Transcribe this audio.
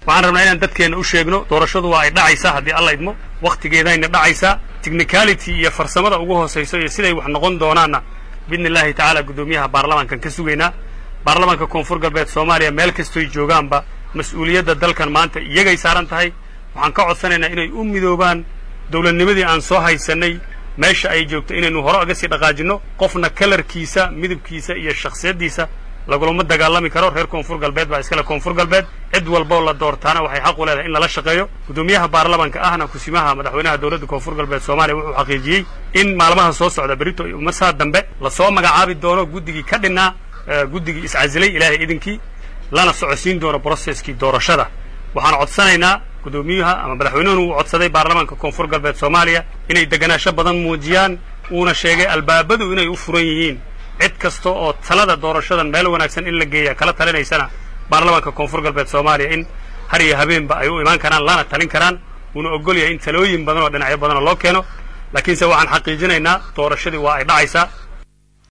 waxaan rabnaa inaan dadkeenna u sheegno doorashadu waa ay dhacaysaa haddii alla idmo wakhtigeedayna dhacaysaa technicality iyo farsamada ugu hoosayso iyo siday wax noqon doonaanna biidni illaahi tacaala guddoomiyaha baarlamaankan ka sugaynaa baarlamaanka koonfur galbeed soomaaliya meel kastoy joogaanba mas-uuliyadda dalkan maanta iyagay saaran tahay waxaan ka codsanaynaa inay u midoobaan dowladnimadii aan soo haysannay meesha ay joogto inaynu hore aga sii dhaqaajinno qofna kalarkiisa midabkiisa iyo shakhsiyaddiisa lagulama dagaalami karo reer koonfur galbeed baa iskale koonfur galbeed cid walboo la doortaana waxay xaq u leedahay in lala shaqeeyo guddoomiyaha baarlamanka ahna kusimaha madaxweynaha dowladda koonfur galbeed soomaaliya wuxuu xaqiijiyey in maalmaha soo socda berito masaa dambe lasoo magacaabi doono guddigii ka dhinnaa guddigii iscasilay ilaahay idinkii lana socodsiin doono broseskii doorashada waxaan codsanaynaa guddoomiyuha ama madaxweynuhuna uu codsaday baarlamaanka koonfur galbeed soomaaliya inay deganaansho badan muujiyaan uuna sheegay albaabadu inay u furan yihiin cid kasta oo talada doorashadan meel wanaagsan in la geeya kala talinaysana baarlamaanka koonfur galbeed soomaaliya in har iyo habeenba ay u imaan karaan lana talin karaan uuna ogol yahay in talooyin badan oo dhinacyo badanoo loo keeno laakiinse waxaan xaqiijinaynaa doorashadii waa ay dhacaysaa